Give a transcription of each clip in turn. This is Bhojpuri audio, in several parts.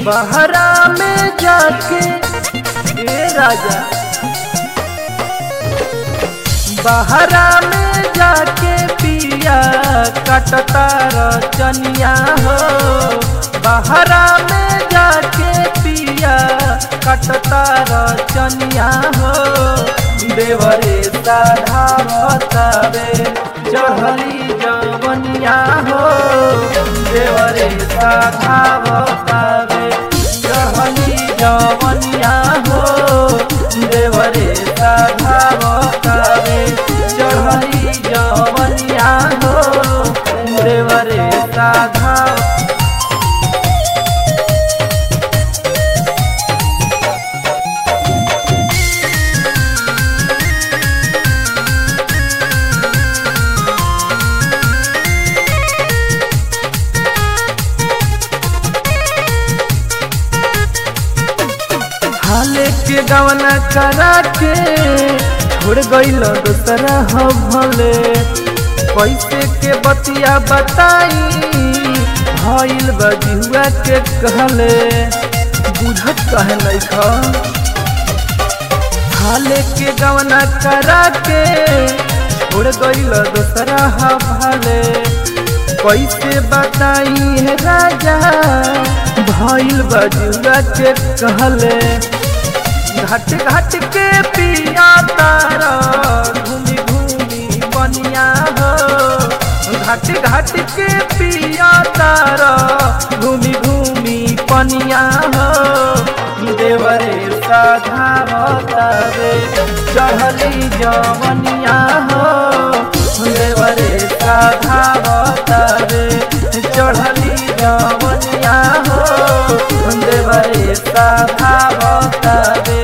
बहरा में जाके ए राजा बहरा में जाके पिया कटता रचनिया हो बहरा में जाके पिया कटता रचनिया हो देवरे साधा बतावे चढ़ली जवनिया हो देवरे साधा बतावे चढ़ली जवनिया हो देवरे साधा बतावे चढ़ली जवनिया हो देवरे साधा हाले के गवना करा के छोड़ गईल दूसरा हो भले कैसे के बतिया बताई भइल बजुआ के कहले बुझत कहे नहीं हाले के गवना करा के छोड़ गईल दूसरा हो भले कैसे बताई है राजा भइल बजुआ के कहले घाट घाट के पिया तारा घूमी घूमी बनिया हो घाट घाट के पिया तारा घूमी घूमी पनिया हो देवरे साधा बतावे चढ़ली जवनिया हो देवरे साधा बतावे चढ़ली जवनिया हो देवरे साधा बतावे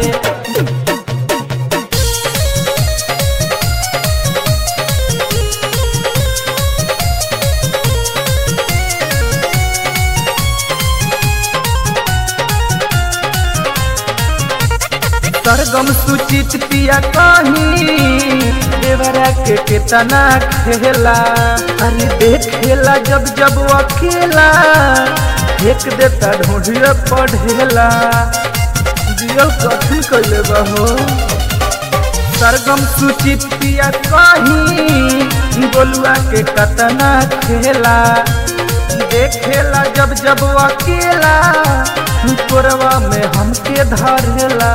सरगम सुचित पिया कहीं देवरा के केतना खेला अरे देखेला जब जब अकेला फेंक देता ढूंढिए पढ़ेला जियल कथी कैले बहो सरगम सुचित पिया कहीं गोलुआ के कतना खेला देखेला जब जब अकेला कोरवा में हमके धरेला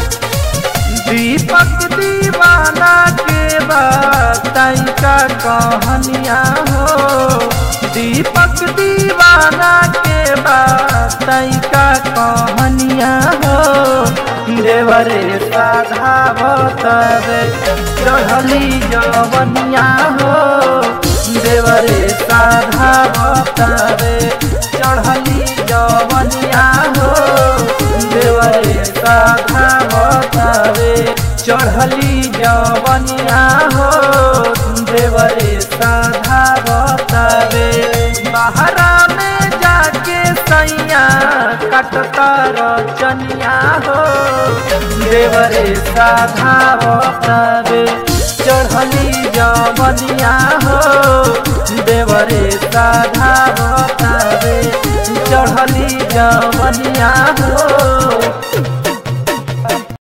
दीपक दीवाना के बताई का कहानिया हो दीपक दीवाना के बताई का कहानिया हो देवरे साधा बतावे चढ़ली जवनिया हो देवरे साधा बतावे चढ़ली जवनिया हो देवरे साधा बतावे चढ़ली जवनिया हो देवरे साधा बतावे बहरा में जाके सैया कटता रचनिया हो देवरे साधा बतावे चढ़ली जवनिया हो देवरे साधा बतावे चढ़ली जवनिया हो